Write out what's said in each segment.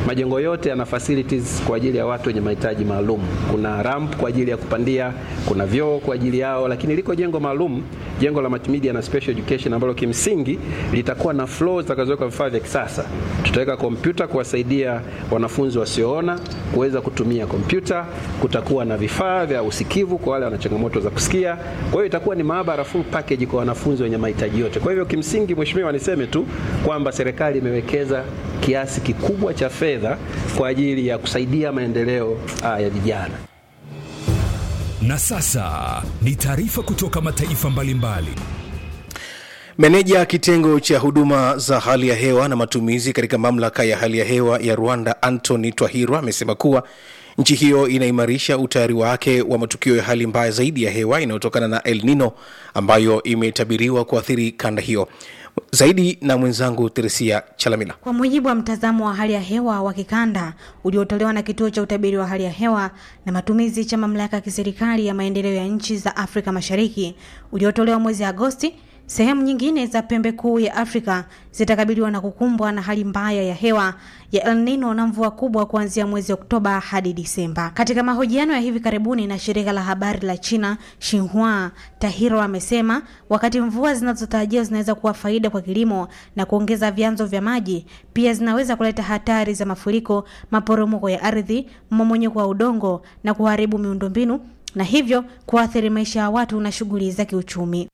Majengo yote yana facilities kwa ajili ya watu wenye mahitaji maalum. Kuna ramp kwa ajili ya kupandia, kuna vyoo kwa ajili yao, lakini liko jengo maalum, jengo la multimedia na special education ambalo kimsingi litakuwa na floor zitakazowekwa vifaa vya kisasa. Tutaweka kompyuta kuwasaidia wanafunzi wasioona kuweza kutumia kompyuta. Kutakuwa na vifaa vya usikivu kwa wale wana changamoto za kusikia. Kwa hiyo itakuwa ni maabara full package kwa wanafunzi wenye mahitaji yote. Kwa hivyo kimsingi, mheshimiwa, niseme tu kwamba serikali imewekeza kiasi kikubwa cha fedha kwa ajili ya kusaidia maendeleo ah, ya vijana. Na sasa ni taarifa kutoka mataifa mbalimbali. Meneja kitengo cha huduma za hali ya hewa na matumizi katika mamlaka ya hali ya hewa ya Rwanda, Anthony Twahirwa, amesema kuwa nchi hiyo inaimarisha utayari wake wa matukio ya hali mbaya zaidi ya hewa inayotokana na El Nino ambayo imetabiriwa kuathiri kanda hiyo. Zaidi na mwenzangu Teresia Chalamila. Kwa mujibu wa mtazamo wa hali ya hewa wa kikanda uliotolewa na kituo cha utabiri wa hali ya hewa na matumizi cha mamlaka ya kiserikali ya maendeleo ya nchi za Afrika Mashariki uliotolewa mwezi Agosti, sehemu nyingine za pembe kuu ya Afrika zitakabiliwa na kukumbwa na hali mbaya ya hewa ya El Nino na mvua kubwa kuanzia mwezi Oktoba hadi Disemba. Katika mahojiano ya hivi karibuni na shirika la habari la China Xinhua, Tahiro amesema wakati mvua zinazotarajiwa zinaweza kuwa faida kwa kilimo na kuongeza vyanzo vya maji, pia zinaweza kuleta hatari za mafuriko, maporomoko ya ardhi, mmomonyoko wa udongo na kuharibu miundombinu na hivyo kuathiri maisha ya watu na shughuli za kiuchumi.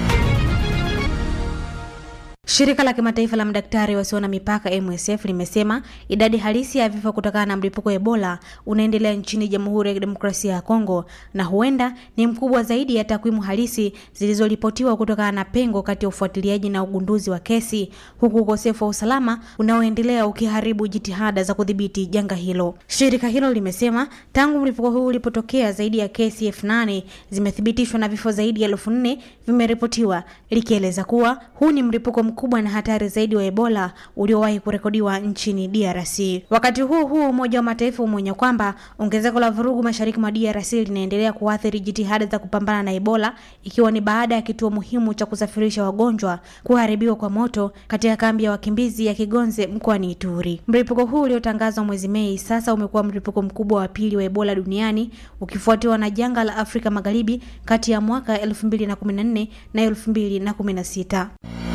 Shirika la kimataifa la madaktari wasio na mipaka MSF limesema idadi halisi ya vifo kutokana na mlipuko wa Ebola unaendelea nchini Jamhuri ya Kidemokrasia ya Kongo na huenda ni mkubwa zaidi ya takwimu halisi zilizoripotiwa kutokana na pengo kati ya ufuatiliaji na ugunduzi wa kesi, huku ukosefu wa usalama unaoendelea ukiharibu jitihada za kudhibiti janga hilo. Shirika hilo limesema tangu mlipuko huu ulipotokea, zaidi ya kesi elfu nane zimethibitishwa na vifo zaidi ya elfu nne vimeripotiwa, likieleza kuwa huu ni mlipuko mkubwa na hatari zaidi wa Ebola uliowahi kurekodiwa nchini DRC. Wakati huu huu, Umoja wa Mataifa umeonya kwamba ongezeko la vurugu mashariki mwa DRC linaendelea kuathiri jitihada za kupambana na Ebola, ikiwa ni baada ya kituo muhimu cha kusafirisha wagonjwa kuharibiwa kwa moto katika kambi ya wakimbizi ya Kigonze mkoani Ituri. Mlipuko huu uliotangazwa mwezi Mei sasa umekuwa mlipuko mkubwa wa pili wa Ebola duniani ukifuatiwa na janga la Afrika Magharibi kati ya mwaka 2014 na 2016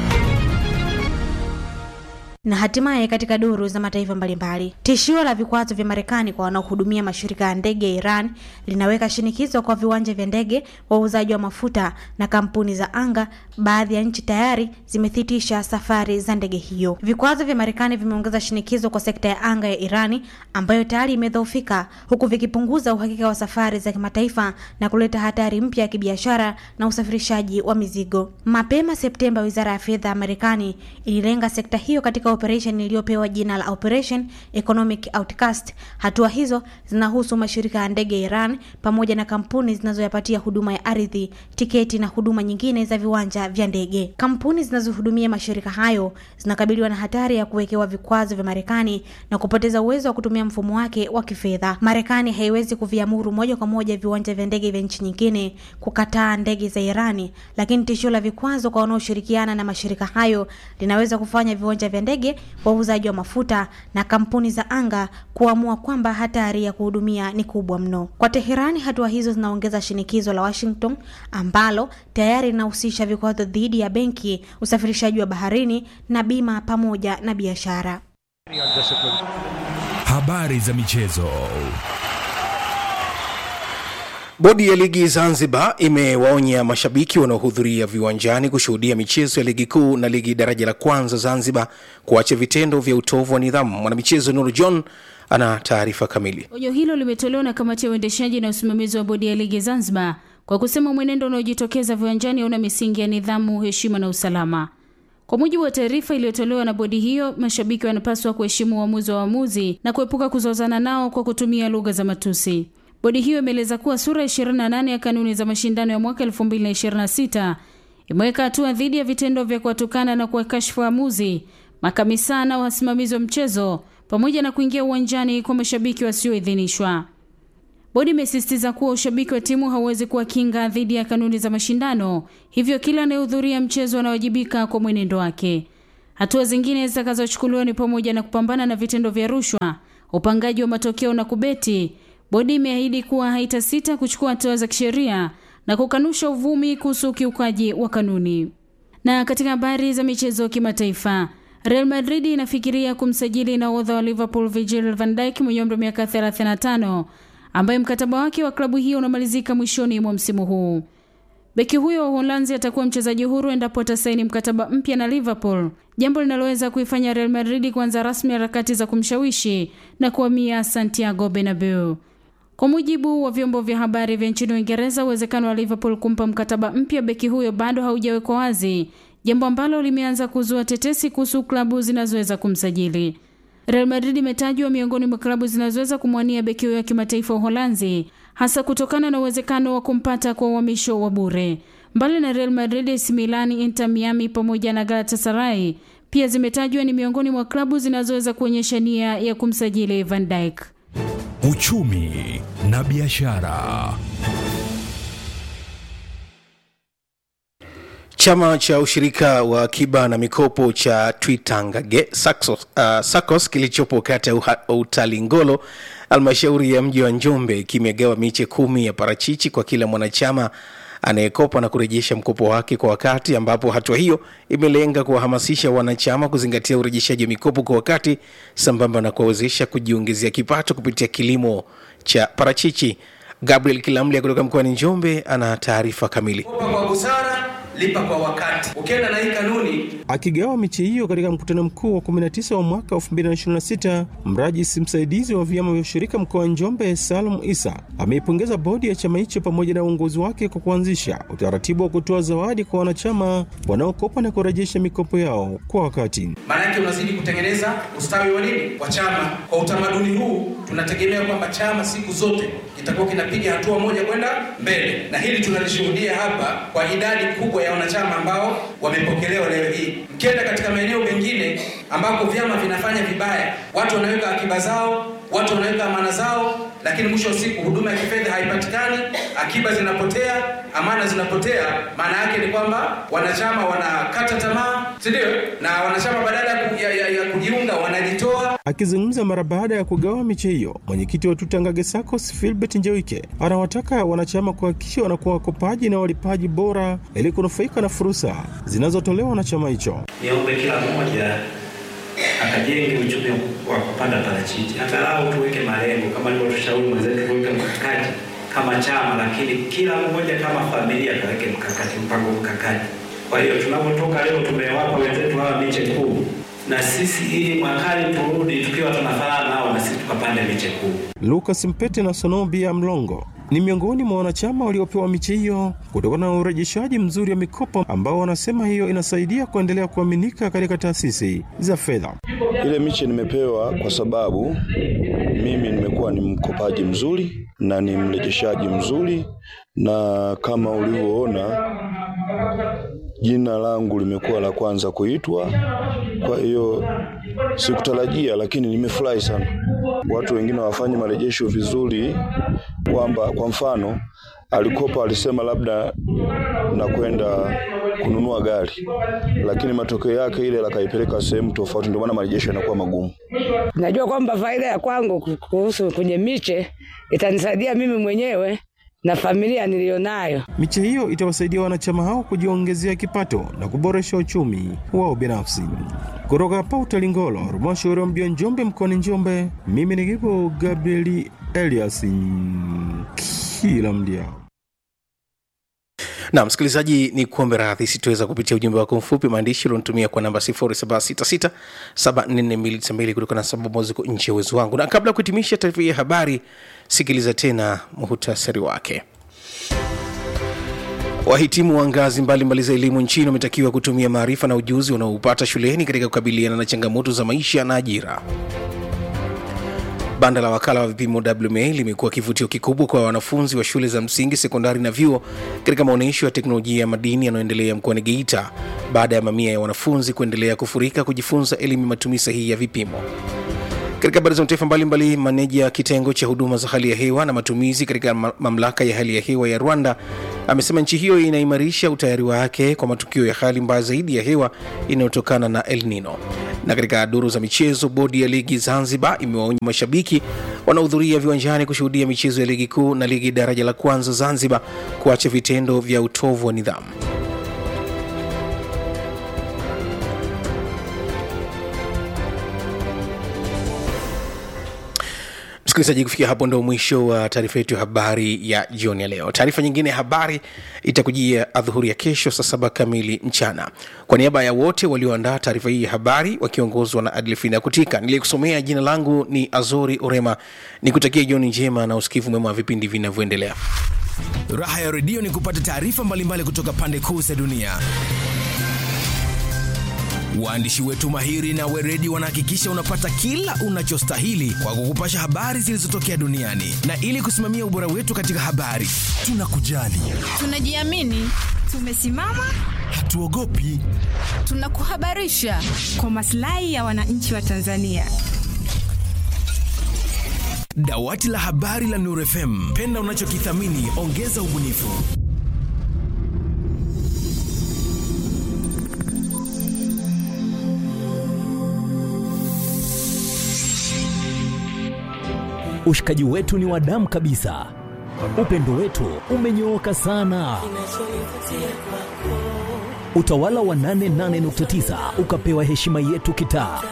na hatimaye katika duru za mataifa mbalimbali, tishio la vikwazo vya Marekani kwa wanaohudumia mashirika ya ndege ya Iran linaweka shinikizo kwa viwanja vya ndege, wauzaji wa mafuta na kampuni za anga. Baadhi ya nchi tayari zimethitisha safari za ndege hiyo. Vikwazo vya Marekani vimeongeza shinikizo kwa sekta ya anga ya Irani ambayo tayari imedhoofika, huku vikipunguza uhakika wa safari za kimataifa na kuleta hatari mpya ya kibiashara na usafirishaji wa mizigo. Mapema Septemba, wizara ya fedha ya Marekani ililenga sekta hiyo katika operation iliyopewa jina la Operation Economic Outcast. Hatua hizo zinahusu mashirika ya ndege ya Iran pamoja na kampuni zinazoyapatia huduma ya ardhi, tiketi na huduma nyingine za viwanja vya ndege. Kampuni zinazohudumia mashirika hayo zinakabiliwa na hatari ya kuwekewa vikwazo vya Marekani na kupoteza uwezo wa kutumia mfumo wake wa kifedha. Marekani haiwezi kuviamuru moja kwa moja viwanja vya ndege vya nchi nyingine kukataa ndege za Irani, lakini tishio la vikwazo kwa wanaoshirikiana na mashirika hayo linaweza kufanya viwanja vya ndege, wauzaji wa mafuta na kampuni za anga kuamua kwamba hatari ya kuhudumia ni kubwa mno. Kwa Teherani, hatua hizo zinaongeza shinikizo la Washington ambalo tayari linahusisha vikwazo dhidi ya benki, usafirishaji wa baharini na bima pamoja na biashara. Habari za michezo. Bodi ya ligi Zanzibar imewaonya mashabiki wanaohudhuria viwanjani kushuhudia michezo ya ligi kuu na ligi daraja la kwanza Zanzibar kuacha vitendo vya utovu wa nidhamu. Mwanamichezo Nuru John ana taarifa kamili. Onyo hilo limetolewa na kamati ya uendeshaji na usimamizi wa bodi ya ligi Zanzibar kwa kusema mwenendo unaojitokeza viwanjani hauna misingi ya nidhamu, heshima na usalama. Kwa mujibu wa taarifa iliyotolewa na bodi hiyo, mashabiki wanapaswa kuheshimu uamuzi wa waamuzi na kuepuka kuzozana nao kwa kutumia lugha za matusi. Bodi hiyo imeeleza kuwa sura 28 ya kanuni za mashindano ya mwaka 2026 imeweka hatua dhidi ya vitendo vya kuwatukana na kuwakashifu waamuzi, makamisa na wasimamizi wa mchezo pamoja na kuingia uwanjani kwa mashabiki wasioidhinishwa. Bodi imesisitiza kuwa ushabiki wa timu hauwezi kuwa kinga dhidi ya kanuni za mashindano, hivyo kila anayehudhuria mchezo anawajibika kwa mwenendo wake. Hatua zingine zitakazochukuliwa ni pamoja na kupambana na vitendo vya rushwa, upangaji wa matokeo na kubeti, bodi imeahidi kuwa haitasita kuchukua hatua za kisheria na kukanusha uvumi kuhusu ukiukaji wa kanuni. Na katika habari za michezo kimataifa, Real Madrid inafikiria kumsajili nahodha wa Liverpool Virgil van Dijk mwenye umri wa miaka 35 ambaye mkataba wake wa klabu hiyo unamalizika mwishoni mwa msimu huu. Beki huyo wa Uholanzi atakuwa mchezaji huru endapo atasaini mkataba mpya na Liverpool, jambo linaloweza kuifanya Real Madrid kuanza rasmi harakati za kumshawishi na kuhamia Santiago Bernabeu. Kwa mujibu wa vyombo vya habari vya nchini Uingereza, uwezekano wa Liverpool kumpa mkataba mpya beki huyo bado haujawekwa wazi, jambo ambalo limeanza kuzua tetesi kuhusu klabu zinazoweza kumsajili. Real Madrid imetajwa miongoni mwa klabu zinazoweza kumwania beki huyo wa kimataifa wa Uholanzi, hasa kutokana na uwezekano wa kumpata kwa uhamisho wa bure. Mbali na Real Madrid, AC Milan, Inter Miami pamoja na Galatasaray pia zimetajwa ni miongoni mwa klabu zinazoweza kuonyesha nia ya kumsajili Van Dijk. Uchumi na biashara. Chama cha ushirika wa akiba na mikopo cha Twitangage Saxos, uh, SACCOS kilichopo kata ya Utalingolo halmashauri ya mji wa Njombe kimegawa miche kumi ya parachichi kwa kila mwanachama anayekopa na kurejesha mkopo wake kwa wakati, ambapo hatua hiyo imelenga kuwahamasisha wanachama kuzingatia urejeshaji wa mikopo kwa wakati sambamba na kuwawezesha kujiongezea kipato kupitia kilimo cha parachichi. Gabriel Kilamlia kutoka mkoani Njombe ana taarifa kamili. Kopa kwa busara, lipa kwa wakati. Ukienda na hii kanuni. Akigawa miche hiyo katika mkutano mkuu wa 19 wa mwaka 2026, mrajisi msaidizi wa vyama vya ushirika mkoa wa Njombe Salum Isa ameipongeza bodi ya chama hicho pamoja na uongozi wake kwa kuanzisha utaratibu wa kutoa zawadi kwa wanachama wanaokopa na kurejesha mikopo yao kwa wakati. Maana yake unazidi kutengeneza ustawi wa nini wa chama. Kwa utamaduni huu tunategemea kwamba chama siku zote kitakuwa kinapiga hatua moja kwenda mbele, na hili tunalishuhudia hapa kwa idadi kubwa ya wanachama ambao wamepokelewa leo hii. Mkienda katika maeneo mengine ambako vyama vinafanya vibaya, watu wanaweka akiba zao, watu wanaweka amana zao, lakini mwisho wa siku huduma ya kifedha haipatikani, akiba zinapotea, amana zinapotea. Maana yake ni kwamba wanachama wanakata tamaa, si ndio? Na wanachama badala ya, ya, ya kujiunga wanajitoa. Akizungumza mara baada ya kugawa miche hiyo, mwenyekiti wa Tutangage SACCOS Philbert Njewike anawataka wanachama kuhakikisha wanakuwa wakopaji na walipaji bora ili kunufaika na fursa zinazotolewa na chama hicho. Niombe kila mmoja akajenge uchumi wa kupanda parachichi, angalau tuweke malengo kama alivyotushauri mwenzetu, tuweke mkakati kama chama, lakini kila mmoja kama familia kaweke mkakati, mpango mkakati. Kwa hiyo tunapotoka leo, tumewapa wenzetu hawa miche kuu na sisi ili mwakani turudi tukiwa tunafanana nao, na sisi tukapande miche kuu. Lucas Mpete na Sonobia Mlongo ni miongoni mwa wanachama waliopewa miche hiyo kutokana na urejeshaji mzuri wa mikopo ambao wanasema hiyo inasaidia kuendelea kuaminika katika taasisi za fedha. Ile miche nimepewa kwa sababu mimi nimekuwa ni mkopaji mzuri na ni mrejeshaji mzuri, na kama ulivyoona jina langu limekuwa la kwanza kuitwa. Kwa hiyo sikutarajia, lakini nimefurahi sana. Watu wengine wafanye marejesho vizuri, kwamba kwa mfano alikopa, alisema labda nakwenda kununua gari, lakini matokeo yake ile lakaipeleka sehemu tofauti, ndio maana marejesho yanakuwa magumu. Najua kwamba faida ya kwangu kuhusu kwenye miche itanisaidia mimi mwenyewe na familia niliyonayo. Miche hiyo itawasaidia wanachama hao kujiongezea kipato na kuboresha uchumi wao binafsi. Kutoka hapa Utalingolo, halmashauri ya mji wa Njombe mkoani Njombe, mimi ni Gibo Gabrieli Elias kila mdia na msikilizaji ni kuombe radhi situweza kupitia ujumbe wako mfupi maandishi ulionitumia kwa namba 0766744292 kutokana na sababu ziko nje ya uwezo wangu na kabla ya kuhitimisha taarifa hii ya habari sikiliza tena muhutasari wake wahitimu wa ngazi mbalimbali za elimu nchini wametakiwa kutumia maarifa na ujuzi wanaoupata shuleni katika kukabiliana na changamoto za maisha na ajira Banda la wakala wa vipimo WMA limekuwa kivutio kikubwa kwa wanafunzi wa shule za msingi, sekondari na vyuo katika maonyesho ya teknolojia ya madini yanayoendelea mkoani Geita baada ya mamia ya wanafunzi kuendelea kufurika kujifunza elimu ya matumizi sahihi ya vipimo. Katika habari za mataifa mbalimbali, maneja kitengo cha huduma za hali ya hewa na matumizi katika mamlaka ya hali ya hewa ya Rwanda Amesema nchi hiyo inaimarisha utayari wake kwa matukio ya hali mbaya zaidi ya hewa inayotokana na El Nino. Na katika duru za michezo, bodi ya ligi Zanzibar imewaonya mashabiki wanaohudhuria viwanjani kushuhudia michezo ya ligi kuu na ligi daraja la kwanza Zanzibar kuacha vitendo vya utovu wa nidhamu. Msikilizaji, kufikia hapo ndo mwisho wa taarifa yetu ya habari ya jioni ya leo. Taarifa nyingine ya habari itakujia adhuhuri ya kesho saa saba kamili mchana. Kwa niaba ya wote walioandaa taarifa hii ya habari wakiongozwa na Adlfina Kutika, niliyekusomea jina langu ni Azori Orema, nikutakia jioni njema na usikivu mwema wa vipindi vinavyoendelea. Raha ya redio ni kupata taarifa mbalimbali kutoka pande kuu za dunia. Waandishi wetu mahiri na weredi wanahakikisha unapata kila unachostahili kwa kukupasha habari zilizotokea duniani, na ili kusimamia ubora wetu katika habari, tunakujali, tunajiamini, tumesimama, hatuogopi, tunakuhabarisha kwa maslahi ya wananchi wa Tanzania. Dawati la habari la Nuru FM, penda unachokithamini, ongeza ubunifu. Ushikaji wetu ni wa damu kabisa, upendo wetu umenyooka sana. Utawala wa 88.9 ukapewa heshima yetu kitaa.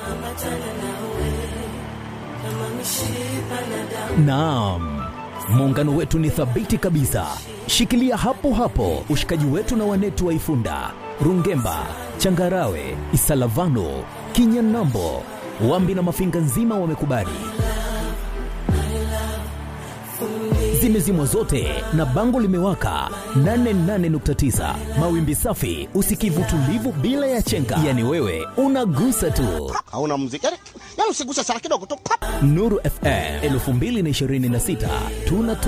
Naam, muungano wetu ni thabiti kabisa. Shikilia hapo hapo ushikaji wetu na wanetu wa Ifunda, Rungemba, Changarawe, Isalavano, Kinyanambo, Wambi na Mafinga nzima wamekubali. Zimezimwa zote na bango limewaka 88.9 mawimbi safi, usikivu tulivu bila ya chenga, yani wewe unagusa tu. hauna muziki yani, yani usiguse sana kidogo tu Nuru FM 2026 tunatoa